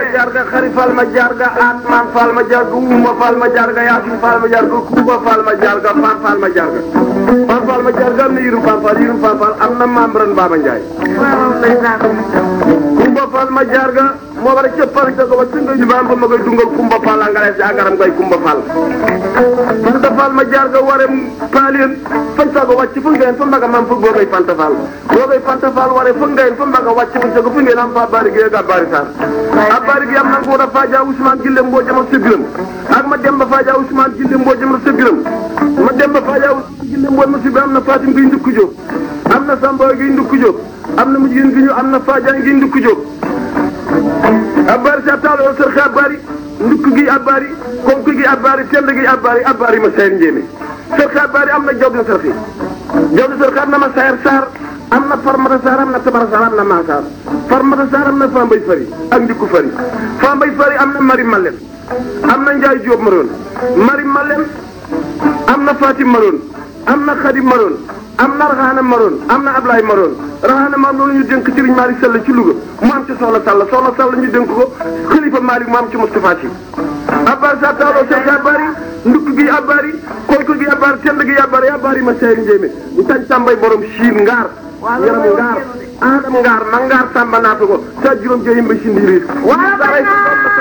jarga xari fal ma jarga atman fal ma jarga uma fal ma jarga yasin fal ma jarga kuba fal ma jarga fan fal ma jarga fan fal ma jarga am na yirum fan fal yirum fan fal am na membran Baba Ndiaye kumba fal ma jarga moo war a cëppal ca ko ba singa ñu baam ba ma koy dungal kumba fal angale si agaram koy kumba fal fanta fal ma jarga ware paalien fan sago wàcc fu ngeen fa mbaga mam fu boogay fanta fal boogay fanta fal ware fu ngeen fa mbaga wàcc fu sago fu ngeen am fa bari gi ga bari sar a bari gi am na ko da faja Ousmane Gille mboo jama sa biram ak ma dem ba faja Ousmane Gille mboo jama sa biram ma dem ba faja Ousmane Gille mboo ma si bi am na Fatim gi ndukku jóg am na Samba gi ndukku jóg am na mujjin gi ñu am na Fadiane gi ndukku jóg abbaari sa taalo sër xe abbaari ndukk gi abbaari konk gi abbaari tend gi abbaari abbaari ma sayar njéemé sër xe abbaari am na jaw di sër xe jaw di sër xe am na ma sayar saar am na farmata saar am na tabara saar am na maasaar farmata saar am na fambay fari ak ndikku fari fambay fari am na mari malem am na njaay jóob maroon mari malem am na fatim maroon am na xadim maroon am na raxaana maroon am na ablaay maroon raxaana maroon loolu ñu dénk Serigne Malick Sall ci Louga mu am ci soxla Sall soxla Sall ñu dénk ko xalifa Malick mu am ci Moustapha Sy abbaari sa taaloo sek abbaari ndukk gi abbaari koyko gi abbaari tend gi abbaari abbaari ma sey njéemé ñu tañ tàmbay borom siin ngaar yaram ngaar adam ngaar ma ngaar tàmba naata ko sa juróom jeyim ba si ndiiriir